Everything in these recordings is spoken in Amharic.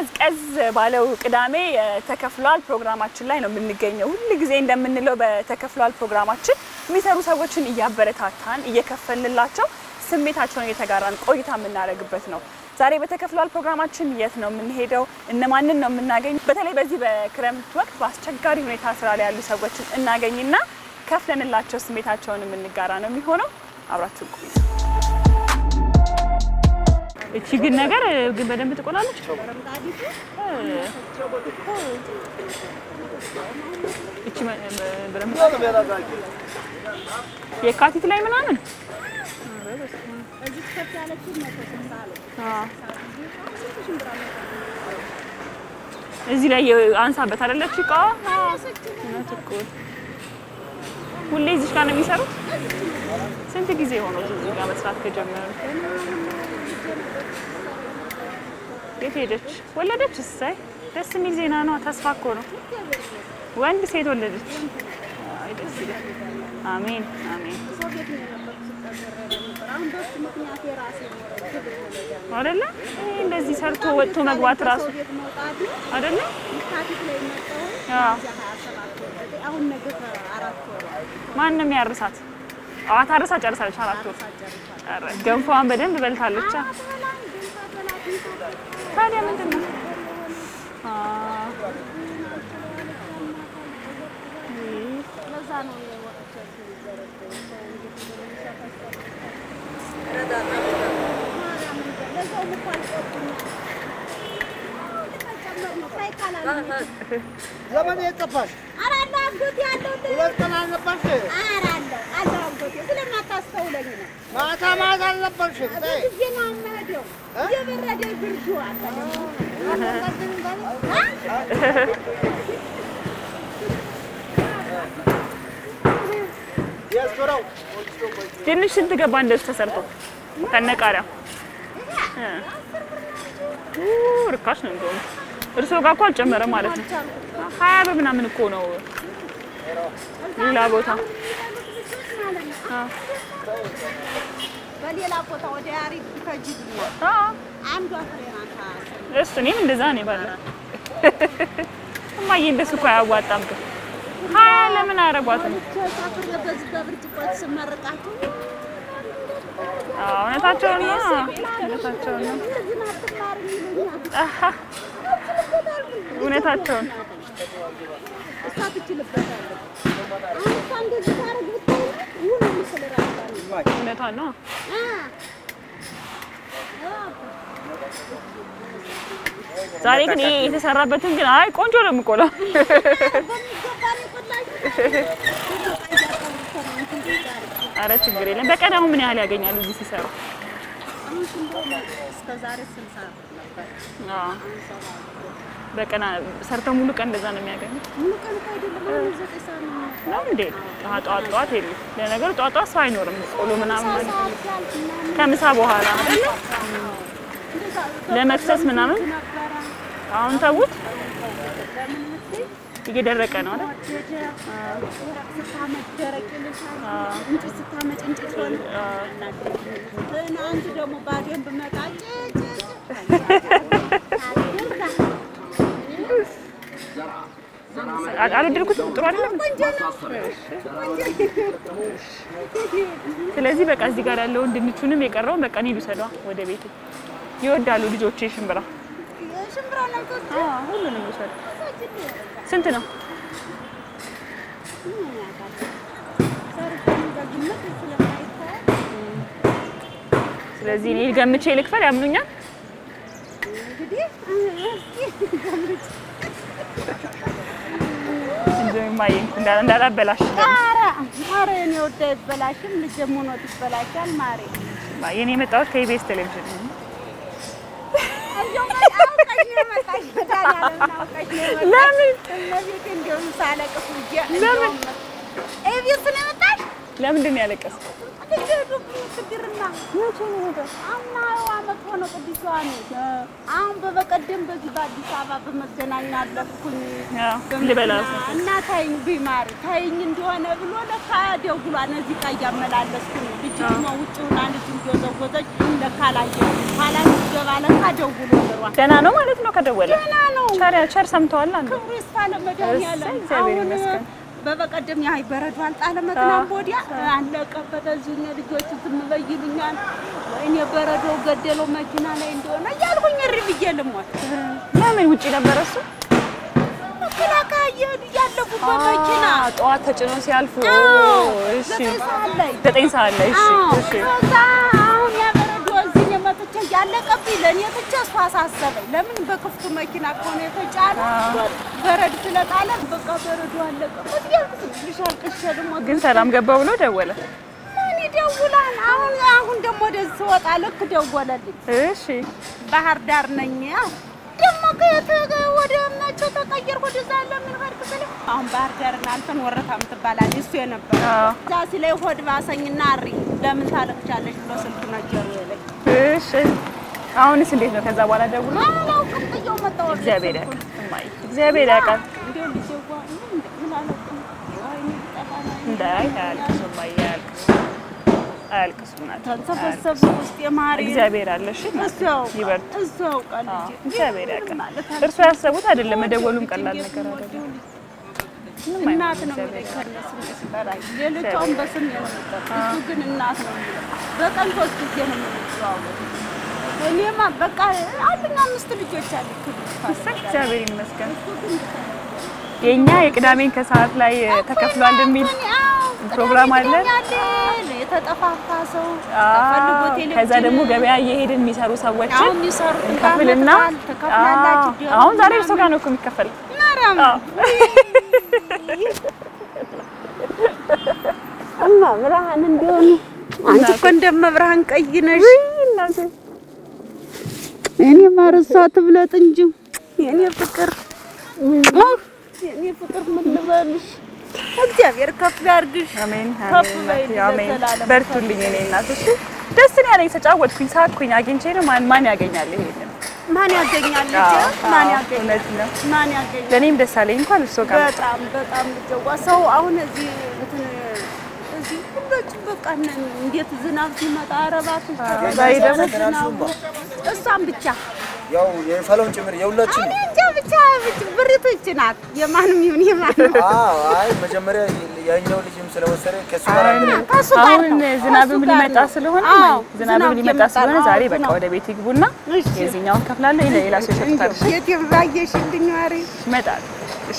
ቀዝቀዝ ባለው ቅዳሜ የተከፍሏል ፕሮግራማችን ላይ ነው የምንገኘው። ሁል ጊዜ እንደምንለው በተከፍሏል ፕሮግራማችን የሚሰሩ ሰዎችን እያበረታታን እየከፈልንላቸው ስሜታቸውን እየተጋራን ቆይታ የምናደርግበት ነው። ዛሬ በተከፍሏል ፕሮግራማችን የት ነው የምንሄደው? እነማንን ነው የምናገኝ? በተለይ በዚህ በክረምት ወቅት በአስቸጋሪ ሁኔታ ስራ ላይ ያሉ ሰዎችን እናገኝና ከፍለንላቸው ስሜታቸውን የምንጋራ ነው የሚሆነው። አብራችሁ ቆዩ። እቺ ግን ነገር ግን በደንብ ትቆላለች። እቺ በደንብ የካቲት ላይ ምናምን እዚህ ላይ አንሳበት አይደለች እቃ እውነት እኮ ሁሌ እዚህ ጋር ነው የሚሰሩት። ስንት ጊዜ ሆኖ እዚህ ጋር መስራት ከጀመሩ? የት ሄደች? ወለደች? እሰይ ደስ የሚል ዜና ነው። ተስፋ እኮ ነው። ወንድ ሴት ወለደች። አይ ደስ ይላል። አሜን አሜን። አይደለ ይሄ እንደዚህ ሰርቶ ወጥቶ መግባት ራሱ አይደለ ማን ነው የሚያርሳት? አዋት አርሳ ጨርሳለች። አራት ወር ኧረ ገንፎዋን በደንብ በልታለች። ታዲያ ምንድን ነው ዘመን የጠፋሽ ሁለት ቀን አልነበርሽ? ማታ ማታ አልነበርሽም? ተይ። የሱረው ድንች ስንት ገባ እንደሱ ተሰርቶ ከነቃሪያው? ኡ ርካሽ ነው እንደውም። እርስዎ ጋር እኮ አልጨመረም ማለት ነው። ሀያ ብር ምናምን እኮ ነው ሌላ ቦታ። በሌላ ቦታ ወደ ያሪድ ከጅብኛል አዎ አንዷ ፍሬ ናት። እሱ እኔም እንደዛ ነው ባለ እማዬ እንደሱ እኮ አያዋጣም ግን ሀያ ለምን አያረጓትም? ሳፍሬ በዚህ በብርጭቆ ስመርቃቸው አዎ እውነታቸውን ነው እውነታቸውን ነው እዚህ አትማር ይሉኛል። አሃ እውነታቸውን እሷ ትችልበታለች። አሁን እሷ እንደዚህ ታረግ ብታይ ውሉ ምስል ራሷ ነው። እውነቷን ነው። አ ዛሬ ግን ይሄ የተሰራበትን ግን አይ ቆንጆ ነው የምቆለው። በሚገባ ነው የቆላችሁ። አረ ችግር የለም። በቀን አሁን ምን ያህል ያገኛሉ እዚህ ሲሰሩ? አሁን ሽንብሮ እስከ ዛሬ ስልሳ ነበር። አዎ በቀን ሰርተው ሙሉ ቀን እንደዛ ነው የሚያገኙት ሙሉ ቀን እኮ አይደለም አሁን ዘጠኝ ሰዓት ነው የሚመጣው። ነው እንዴ? አዎ ጠዋት ጠዋት የለም። ለነገሩ ጠዋት ጠዋት ሰው አይኖርም። ቆሎ ምናምን ምሳ ማለት ሰዓት ሲያልፍ ምናምን ከምሳ በኋላ አይደለ? እንደዛ ለመክሰስ ምናምን ነበረ። አሁን ተዉት፣ ለምን ምትይ እየደረቀ ነው አይደል? ወደደ ወረቅ ስታመጭ ደረቅ ይልሻል። እንጨት ስታመጭ እንጨት ሆነ። እና አንቺ ደግሞ ባዶን ብመጣ አ- አልወደድኩትም። ጥሩ አይደለም። ስለዚህ በቃ እዚህ ጋር ያለውን ድንቹንም የቀረውን በቃ እኔ ልውሰዷ ወደ ቤቴ። ይወዳሉ ልጆቼ ሽምብራ። ሽምብራ ነገር አዎ ሁሉንም ልውሰድ። ስንት ነው? ስለዚህ እኔ ገምቼ ልክፈል። ያምኑኛል? እንደው ማየ እንዳላ እንዳላበላሽ ማሬ እኔ ወደ ይበላሽም ልጅ ሞኖት ይበላሻል። ማሬ ማየ እኔ የመጣሁት ከኢቢኤስ ቴሌቪዥን ነው። ለምን ለምን ኤቢኤስ ነው የመጣሽ? ለምንድን ነው ያለቀስኩት? አምና አመት ሆነ ቅዱስ ዮሐንስ። አሁን በበቀደም በዚህ በአዲስ አበባ በመገናኛ አለፍኩኝ አዎ ልበላ እና ታይኝ ቢማር ታይኝ እንደሆነ ብሎ ለካ ደውሏን እዚህ ጋ እያመላለስኩ ነው። ልጅ ደግሞ ውጭ ሆና ልጅ እንደወዘወዘች ለካ ላየሁ ኋላ ገባ ባለካ ደውሎ ብሯል። ደህና ነው ማለት ነው ከደወለ ደህና ነው። ቸር ቸር ሰምተዋል አንዱ ክብሩ ይስፋ ለመድኃኒዓለም። እግዚአብሔር አሁን ይመስገን። በበቀደም ያ በረዶ አልጣለም ትናንት ወዲያ አለቀበት። እዚህ እነ ልጆች ዝም በይሉኛል። ወይኔ በረዶ ገደለው መኪና ላይ እንደሆነ እያልኩኝ እሪ ብዬ ልሞት ለምን ውጪ ነበረ እሱ መከላከያ እየሄዱ እያለፉ በመኪና አ፣ ጠዋት ተጭኖ ሲያልፉ አዎ፣ እሺ ዘጠኝ ሰዓት ላይ ዘጠኝ ሰዓት ላይ እሺ አዎ፣ እሺ ከዛ አሁን ያ በረዶ እዚህ እኔ መጥቼ እያለቀብኝ ለእኔ ትቼ እሱ አሳሰበኝ። ለምን በክፍቱ መኪና ከሆነ የተጫነ በረድ ስለጣለ በቃ በረዶ አለቀበት እያልኩ ትንሽ አልቅሼ ልሞት ግን ሰላም ገባ ብሎ ደወለ ምን ይደውላል? አሁን አሁን ደግሞ ወደዚህ ስወጣ ልክ ደወለልኝ። እሺ ባህር ዳር ነኝ። ያው ደግሞ ከየት ወደ ናቸው ተቀየርኩ ወደዛ ለምን ሄድክ ስለው አሁን ባህር ዳር እናንተን ወረታ የምትባላል እሱ የነበረ አዎ እዛ ሲለኝ ሆድ ባሰኝና አሪ ለምን ታለቅቻለሽ ብሎ ስልክ ነገሩ የለኝ እሺ አሁንስ እንዴት ነው ከዛ በኋላ ደውሎ አላውቅም ጥየው መጣሁ። ወደ እግዚአብሔር ስልኩን። ያውቃል እማዬ እግዚአብሔር ያውቃል እንዲያው ልጄ ጓ ምን ምን አላውቅም። ወይኔ ቢጠፋ ነው። እንዳይ አያልቅሱ እማዬ አያልቅሱ አያልቅሱ እናት ተንሰፈሰፈ ውስጥ የማሪ እግዚአብሔር አለ እሺ እሱ ያውቃል ይበርቱ እሱ ያውቃል አዎ፣ ልጄ። እግዚአብሔር ምን ያውቃል ማለት እርሱ ያሰቡት አይደለም መደወሉም ቀላል እንዴት ነገር ነው አይደለም ወዲያው ምንም እናት አይሆንም ነው እግዚአብሔር የሚለኝ ያውቃል ከእነ ስሜ ሲጠራኝ። ሌሎቿን በስሜ ነው የሚጠራኝ። እሱ ግን እናት ነው የሚለኝ። በቀን ሶስት ጊዜ ነው የምንጨዋወተው። እኔማ በቃ አሉኝ አምስት ልጆች አሉ። እሰይ እግዚአብሔር ይመስገን የኛ የቅዳሜን ከሰዓት ላይ ተከፍሏል የሚል ፕሮግራም አለ። የተጠፋፋ ሰው አዎ፣ ፈልጎ ቴሌቪዥን ከዛ ደግሞ ገበያ እየሄድን የሚሰሩ ሰዎችን አሁን የሚሰሩት እንከፍልና ተከፍላላችሁ አዎ፣ አሁን ዛሬ እርሶ ጋር ነው እኮ የሚከፈለው። ማርያም አዎ። እማ ብርሃን እንዲሆኑ አንቺ እኮ እንደመብርሃን ቀይ ነሽ። እናቴ እኔ ማርሷ ትብለጥ እንጂ የኔ ፍቅር የኔ ፍቅር ምን ልበልሽ? እግዚአብሔር ከፍ ያርግሽ። አሜን ከፍ አሜን በይ እናቴ፣ አሜን። ለዘላለም በርቱልኝ እኔ እናት። እሺ ደስ ነው ያለኝ። ተጫወትኩኝ፣ ሳቅኩኝ። አግኝቼ ነው ማን ማን ያገኛል ይሄንን? ማን ያገኛል ልጄ? አዎ፣ ማን አዎ፣ ያገኛል? እውነት ነው። ማን ያገኛል? ለእኔም ደስ አለኝ እንኳን እርሶ ጋር መጣ። በጣም በጣም ልጀዋ ሰው አሁን እዚህ እንትን እዚህ ሁሎች በቃ እነ- እንዴት ዝናብ ሲመጣ አረባት ዛሬ ደግሞ ዝናቡ እሷን ብቻ ያው የፈለውን ጭምር የሁላችን እኔ እንጃ ብቻ ብቻ ብሪቱ ይህች ናት። የማንም ይሁን የማንም አዎ አይ መጀመሪያ ያኛው ልጅም ስለወሰደ ከሱ ጋር አንድ ላይ ከእሱ ጋር አሁን ነው። ዝናብም ከእሱ ጋር ሊመጣ ነው። ስለሆነ አዎ፣ ዝናብም ዝናብ ሊመጣ እየመጣ ስለሆነ ነው። ዛሬ አዎ፣ በቃ ዝናብ። ወደ ቤት ይግቡና እሺ። የዚህኛውን ከፍላለሁ፣ ለሌላ ሰው ይሰጡታል። እሺ የት ባየሽልኝ ማሪ ይመጣል። እሺ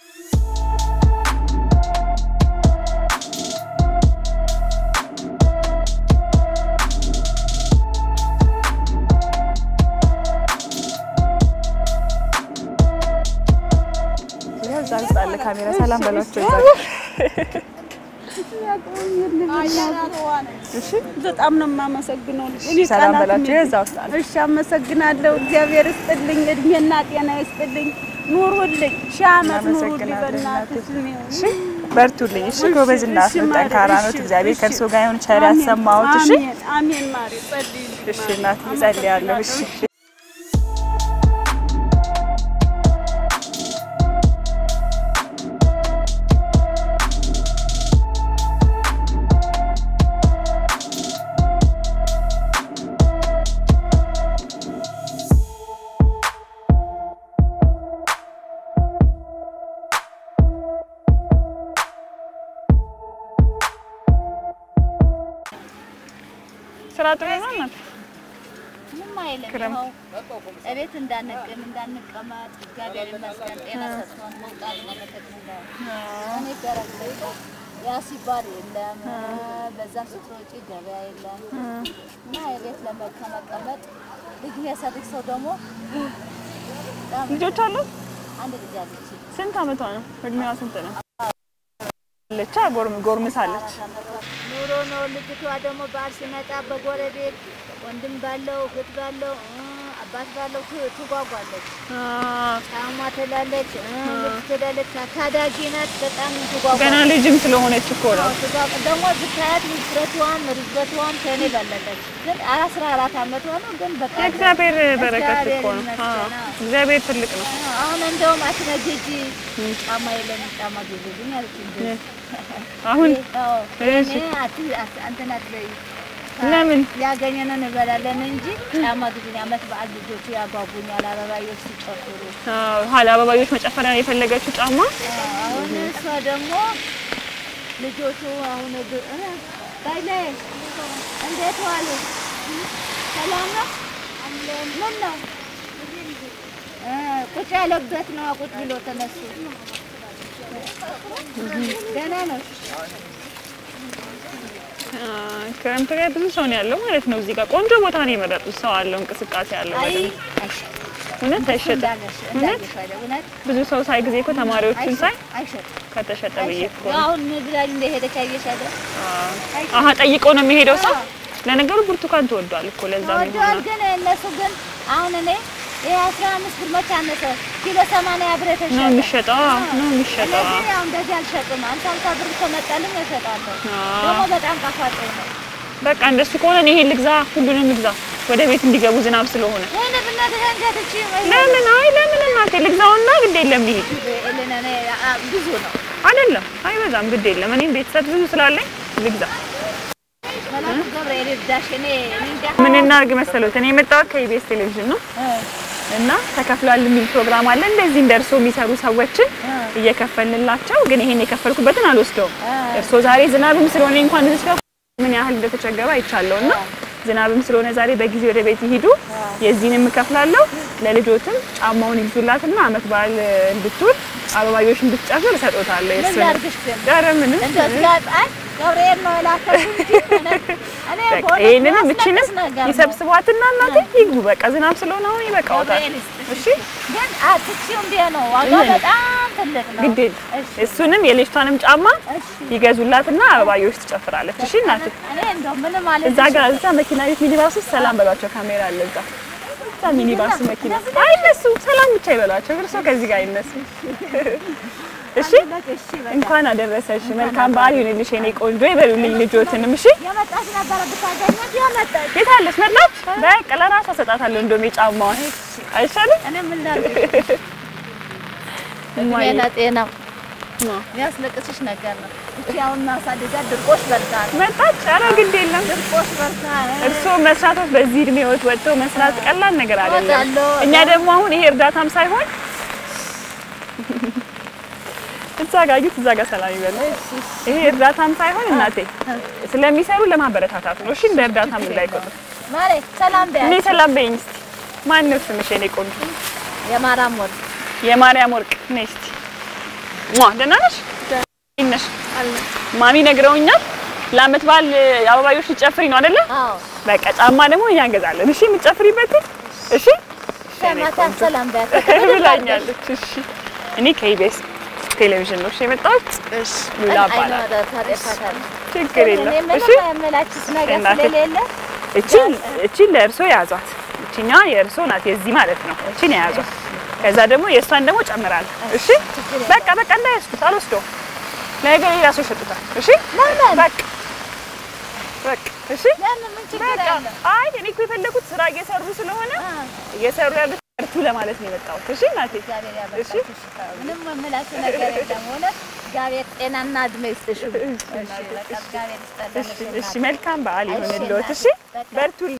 ያው እዛ ውስጥ አለ ካሜራ። ሰላም በሏቸው እዛ። እሺ በጣም ነው የማመሰግነው። ልጅ እሺ፣ ሰላም በሏቸው። እዛ ውስጥ አለ። እሺ፣ አመሰግናለሁ። እግዚአብሔር ይስጥልኝ፣ እድሜና ጤና ይስጥልኝ፣ ኑሩልኝ፣ ሺህ ዓመት ኑሩልኝ። እናመሰግናለን በእናትሽ እሺ በርቱልኝ። እሺ ጎበዝ እናት ነው፣ ጠንካራ ነው። እግዚአብሔር ከእርሶ ጋር ይሁን፣ ቸር ያሰማዎት። እሺ አሜን አሜን። ማሪ ጸልይልኝ። እሺ እናት እጸልያለሁ። እሺ ስራ ጥሩ ነው እናት? ምንም አይልም። ክረምት ይኸው እቤት እንዳንቅም እንዳንቀመጥ እግዚአብሔር ይመስገን ጤና ሰጥቶን መውጣት መመጠጥ ነው። እኔ ገረም ላይ ያ ሲባል የለም በዛም ስትሮጪ ገበያ የለም እና የቤት ለመ- ከመቀመጥ ልጅ የሰድግ ሰው ደግሞ በጣም ልጆች አሉ? አንድ ልጅ አለች ስንት አመቷ ነው? እድሜዋ ስንት ነው? አለች ጎርም ጎርምሳለች። ኑሮ ነው። ልጅቷ ደግሞ በዓል ሲመጣ በጎረቤት ወንድም ባለው እህት ባለው እ አባት ባለው ት- ትጓጓለች። ጫማ ትላለች እ ልብስ ትላለች። ታዳጊ ናት። በጣም ትጓጓለች። ገና ልጅም ስለሆነች እኮ ነው። አዎ፣ ትጓጓ ደግሞ ብታያት ውፍረቷም ርዝበቷም ከእኔ በለጠች። ግን አስራ አራት አመቷ ነው። ግን በቃ የእግዚአብሔር በረከት እግዚአብሔር እኮ ነው። ይመስገን። አዎ፣ አዎ። እግዚአብሔር ትልቅ ነው። አሁን እንደውም አትነግጂ ጫማ የለም ጫማ ግዙልኝ አለች። እንጂ አሁን አዎ፣ እሺ። እኔ አት- አት- እንትን አትበይ ለምን? ያገኘነውን እንበላለን እንጂ ጫማ ግዙኝ። ዓመት በዓል ልጆቹ ያጓጉኛል። አበባዮች ሲጨፍሩ አዎ፣ ኋላ አበባዮች መጨፈሪያ ነው የፈለገችው ጫማ። አሁን እሷ ደግሞ ልጆቹ አሁን እግ- እ ባይለ እንዴት ዋሉ? ሰላም ነው? ምን ነው እ ቁጭ ያለበት ነው። ቁጭ ብሎ ተነሱ። ደህና ነው። አዎ፣ ክረምት ላይ ብዙ ሰው ነው ያለው ማለት ነው። እዚህ ጋር ቆንጆ ቦታ ነው የመረጡት። ሰው አለው፣ እንቅስቃሴ አለው። አይ በደንብ አይሸጥም። እውነት አይሸጥም። እንዳለሽ እንዳለሽ አይደል? እውነት ብዙ ሰው ሳይ ጊዜ እኮ ተማሪዎችን ሳይ አይሸጥም። ከተሸጠ ብዬ እኮ አይሸጥም። አሁን ብላኝ እንደሄደች አየሽ አይደል? አሀ ጠይቆ ነው የሚሄደው ሰው። ለነገሩ ብርቱካን ተወዷል እኮ ለዛ ተወዷል። ነው ግን እነሱ ግን አሁን እኔ ይሄ አስራ አምስት ብር መቼ አነሰ? ኪሎ ሰማንያ ብር ነው የተሸጠ የሚሸጠው። አዎ፣ ነው የሚሸጠው። እነዚህ ያው እንደዚህ አልሸጥም። አምሳ አምሳ ብር ከመጣልኝ እሸጣለሁ። አዎ። ደግሞ በጣም ጣፋጭ ነው። በቃ እንደሱ ከሆነ እኔ ይሄን ልግዛ፣ ሁሉንም ልግዛ ወደ ቤት እንዲገቡ ዝናብ ስለሆነ። ይሄን ብናትህ እንጀትቺ ለምን አይ ለምን እናቴ ልግዛውና ግድ የለም ይሄድ ብዙ ነው። አይደለም አይበዛም፣ ግድ የለም እኔም ቤተሰብ ብዙ ስላለኝ ልግዛ። መላኩ ገብርኤል ይርዳሽ። እኔ እኔ እንጃ ምን እናድርግ መሰሎት እኔ የመጣሁት ከኢቢኤስ ቴሌቪዥን ነው እና ተከፍሏል የሚል ፕሮግራም አለ። እንደዚህ እንደ እርሶ የሚሰሩ ሰዎችን እየከፈልንላቸው፣ ግን ይሄን የከፈልኩበትን አልወስደውም። እርሶ ዛሬ ዝናብም ስለሆነ እንኳን እዚህ ጋር ምን ያህል እንደተቸገሩ አይቻለሁ እና ዝናብም ስለሆነ ዛሬ በጊዜ ወደ ቤት ይሂዱ። የዚህንም እከፍላለሁ። ለልጆትም ጫማውን ይግዙላትና አመት በዓል እንድትውል አበባዮሽ እንድትጨፍር እሰጦታለሁ። ምን የእሱን ላድርግሽ ግን ኧረ ምንም እንደዚህ አይ ገብርኤል ነው የላከሽ እንጂ እውነት እኔ በቃ በእውነት ይሄንንም እችንም የሚያስለቅስ ነገር ነው። ይሰብስቧትና እናቴ ይግቡ። በቃ ዝናብ ስለሆነ አሁን ይበቃውታል። ገብርኤል ይስጥሽ። እሺ ግን አትችይው እንዴ ነው ዋጋው ምን? በጣም ትልቅ ነው። ግድ የለም። እሺ እሱንም የልጅቷንም ጫማ እሺ ይገዙላትና አበባዮሽ ትጨፍራለች። እሺ እናቴ እኔ እንደው ምንም ማለት እዛ ጋር እዛ መኪና ቤት ሚኒባስ ውስጥ ሰላም በሏቸው። ካሜራ አለ እዛ እዛ ሚኒባስ መኪና አይነሱ፣ ሰላም ብቻ ይበሏቸው። እርሶ ከዚህ ጋር አይነሱ። እሺ እሺ በቃ እንኳን አደረሰሽ። መልካም በዓል ይሁንልሽ የኔ ቆንጆ ይበሉልኝ ልጆትንም። እሺ የመጣች ነበረ ብታገኛት የመጣች የት አለች? መጣች። በቃ ለራሷ እሰጣታለሁ እንደውም የጫማዋን አይሻልም? እኔ ምን ላድርግ እማዬ። ጤና ጤና ማ? የሚያስለቅስሽ ነገር ነው። እቺ አሁን ማሳደጃት ድርቆሽ በልታ ነው። መጣች። ኧረ ግድ የለም ድርቆሽ በልታ እርስዎ መስራቶች በዚህ እድሜዎት ወጥተው መስራት ቀላል ነገር አይደለም። እወጣለሁ። እኛ ደግሞ አሁን ይሄ እርዳታም ሳይሆን እዛ ጋር እዩት፣ እዛ ጋር ሰላም ይበሉ። ይሄ እርዳታም ሳይሆን እናቴ ስለሚሰሩ ለማበረታታት ነው። እሺ እንደ እርዳታም እንዳይቆጥሩ። ማሬ ሰላም እኔ በያት። ሰላም በይኝ እስቲ። ማን ነው ስምሽ የኔ ቆንጆ? የማራም ወርቅ የማርያም ወርቅ ነይ እስቲ። ሟ ደህና ነሽ? እንዴት ነሽ? ማሚ ነግረውኛል። ለአመት በዓል አበባዮሽ ልትጨፍሪ ነው አይደለ? አዎ በቃ ጫማ ደግሞ እኛ እንገዛለን። እሺ የምትጨፍሪበትን እሺ ማታ ሰላም በያት። ብላኛለች። እሺ እኔ ከኢቢኤስ ቴሌቪዥን ነው እሺ የመጣሁት። እሺ ሉላ እባላለሁ። ችግር የለም። እሺ የምላችሁት ነገር እናቴ። ስለሌለ እቺ እቺ ለእርሶ ያዟት። እቺኛ የእርሶ ናት፣ የዚህ ማለት ነው። እቺን የያዟት። ከዛ ደግሞ የእሷን ደግሞ ጨምራለሁ። እሺ በቃ በቃ እንዳይወስዱት፣ አልወስደውም። ነገ ሌላ ሰው ይሸጡታል። እሺ ለምን? በቃ በቃ እሺ ለምን ምን ችግር በቃ አለ? አይ እኔ እኮ የፈለኩት ስራ እየሰሩ ስለሆነ እየሰሩ ያሉት በርቱ ለማለት ነው የመጣሁት። እሺ እናቴ እግዚአብሔር እሺ ያበርታሽ። ምንም የምላችሁ ነገር የለም። እውነት እግዚአብሔር ጤናና እድሜ ይስጥሽ። እሺ በቃ እግዚአብሔር ይስጠልን። እሺ እሺ መልካም በዓል እሺ ይሁንልዎት። እሺ እናቴ፣ በቃ በርቱ